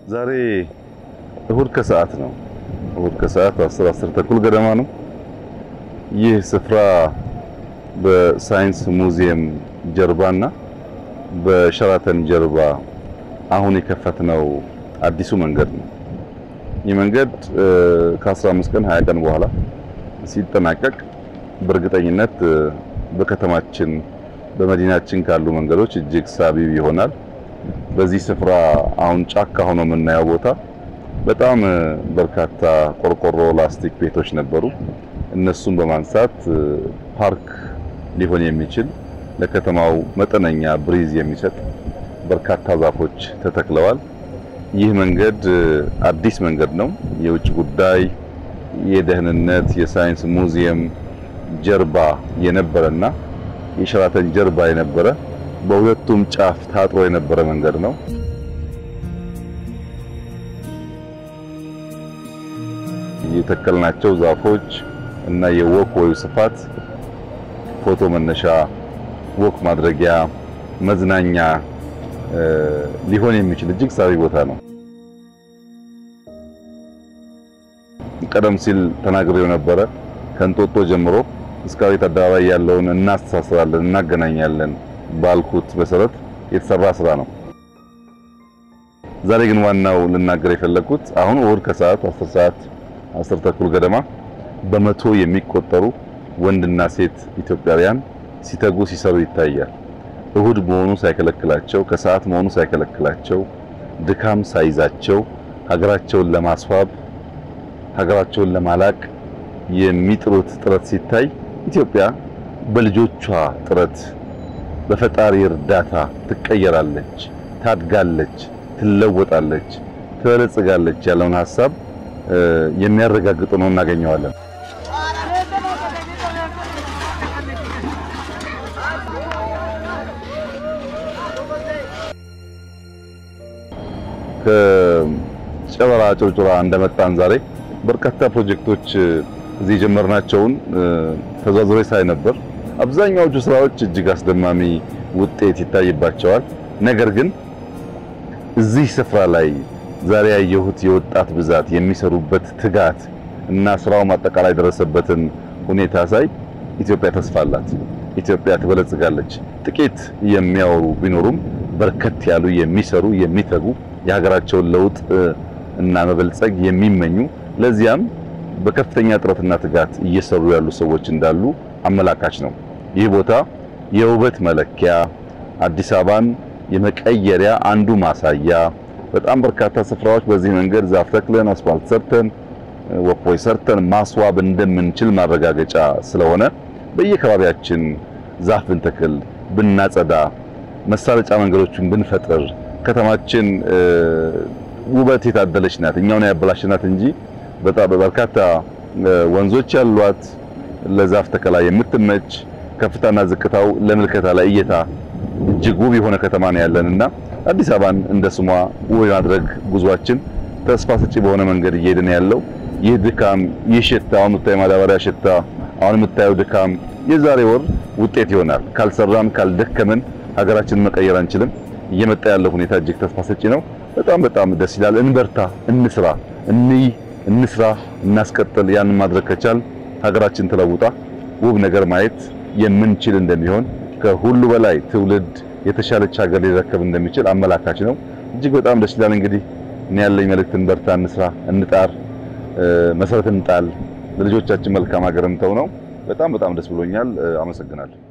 ዛሬ እሁድ ከሰዓት ነው። እሁድ ከሰዓት 10 10 ተኩል ገደማ ነው። ይህ ስፍራ በሳይንስ ሙዚየም ጀርባና በሸራተን ጀርባ አሁን የከፈትነው አዲሱ መንገድ ነው። ይህ መንገድ ከ15 ቀን 20 ቀን በኋላ ሲጠናቀቅ በእርግጠኝነት በከተማችን በመዲናችን ካሉ መንገዶች እጅግ ሳቢው ይሆናል። በዚህ ስፍራ አሁን ጫካ ሆኖ የምናየው ቦታ በጣም በርካታ ቆርቆሮ፣ ላስቲክ ቤቶች ነበሩ። እነሱን በማንሳት ፓርክ ሊሆን የሚችል ለከተማው መጠነኛ ብሪዝ የሚሰጥ በርካታ ዛፎች ተተክለዋል። ይህ መንገድ አዲስ መንገድ ነው። የውጭ ጉዳይ፣ የደህንነት፣ የሳይንስ ሙዚየም ጀርባ የነበረና የሸራተን ጀርባ የነበረ በሁለቱም ጫፍ ታጥሮ የነበረ መንገድ ነው። የተከልናቸው ዛፎች እና የወክ ወይ ስፋት ፎቶ መነሻ፣ ወክ ማድረጊያ፣ መዝናኛ ሊሆን የሚችል እጅግ ሳቢ ቦታ ነው። ቀደም ሲል ተናግሬው ነበረ። ከእንጦጦ ጀምሮ እስከ አቤት አደባባይ ያለውን እናስተሳስራለን፣ እናገናኛለን ባልኩት መሰረት የተሰራ ስራ ነው። ዛሬ ግን ዋናው ልናገር የፈለኩት አሁን እሁድ ከሰዓት 10 ሰዓት 10 ተኩል ገደማ በመቶ የሚቆጠሩ ወንድና ሴት ኢትዮጵያውያን ሲተጉ ሲሰሩ ይታያል። እሁድ መሆኑ ሳይከለክላቸው፣ ከሰዓት መሆኑ ሳይከለክላቸው፣ ድካም ሳይዛቸው ሀገራቸውን ለማስዋብ ሀገራቸውን ለማላቅ የሚጥሩት ጥረት ሲታይ ኢትዮጵያ በልጆቿ ጥረት በፈጣሪ እርዳታ ትቀየራለች፣ ታድጋለች፣ ትለወጣለች፣ ትበለጽጋለች ያለውን ሀሳብ የሚያረጋግጥ ነው እናገኘዋለን። ከጨበራ ጩርጩራ እንደመጣን ዛሬ በርካታ ፕሮጀክቶች እዚህ የጀመርናቸውን ተዘዋውሬ ሳይ ነበር። አብዛኛዎቹ ስራዎች እጅግ አስደማሚ ውጤት ይታይባቸዋል። ነገር ግን እዚህ ስፍራ ላይ ዛሬ ያየሁት የወጣት ብዛት የሚሰሩበት ትጋት እና ስራው አጠቃላይ ደረሰበትን ሁኔታ ሳይ ኢትዮጵያ ተስፋ አላት። ኢትዮጵያ ትበለጽጋለች። ጥቂት የሚያወሩ ቢኖሩም በርከት ያሉ የሚሰሩ የሚተጉ የሀገራቸውን ለውጥ እና መበልጸግ የሚመኙ ለዚያም በከፍተኛ ጥረትና ትጋት እየሰሩ ያሉ ሰዎች እንዳሉ አመላካች ነው። ይህ ቦታ የውበት መለኪያ፣ አዲስ አበባን የመቀየሪያ አንዱ ማሳያ፣ በጣም በርካታ ስፍራዎች በዚህ መንገድ ዛፍ ተክለን አስፋልት ሰርተን ወፖይ ሰርተን ማስዋብ እንደምንችል ማረጋገጫ ስለሆነ በየከባቢያችን ዛፍ ብንተክል፣ ብናጸዳ፣ መሳለጫ መንገዶችን ብንፈጥር ከተማችን ውበት የታደለች ናት። እኛው ነው ያበላሽናት እንጂ በጣም በርካታ ወንዞች ያሏት ለዛፍ ተከላ የምትመች ከፍታና ዝቅታው ለምልከታ ላይ እይታ እጅግ ውብ የሆነ ከተማ ነው ያለንና አዲስ አበባን እንደ ስሟ ውብ የማድረግ ጉዟችን ተስፋ ሰጪ በሆነ መንገድ እየሄድን ያለው ይህ ድካም፣ ይህ ሽታ፣ አሁን የምታየው ማዳበሪያ ሽታ፣ አሁን የምታየው ድካም የዛሬ ወር ውጤት ይሆናል። ካልሰራን ካልደከምን ሀገራችንን መቀየር አንችልም። እየመጣ ያለው ሁኔታ እጅግ ተስፋ ሰጪ ነው። በጣም በጣም ደስ ይላል። እንበርታ፣ እንስራ፣ እንይ፣ እንስራ፣ እናስቀጥል። ያንን ማድረግ ከቻል ሀገራችን ተለውጣ ውብ ነገር ማየት የምንችል እንደሚሆን ከሁሉ በላይ ትውልድ የተሻለች ሀገር ሊረከብ እንደሚችል አመላካች ነው። እጅግ በጣም ደስ ይላል። እንግዲህ እኔ ያለኝ መልእክት እንበርታ፣ እንስራ፣ እንጣር፣ መሰረት እንጣል፣ ለልጆቻችን መልካም ሀገር እንተው ነው። በጣም በጣም ደስ ብሎኛል። አመሰግናለሁ።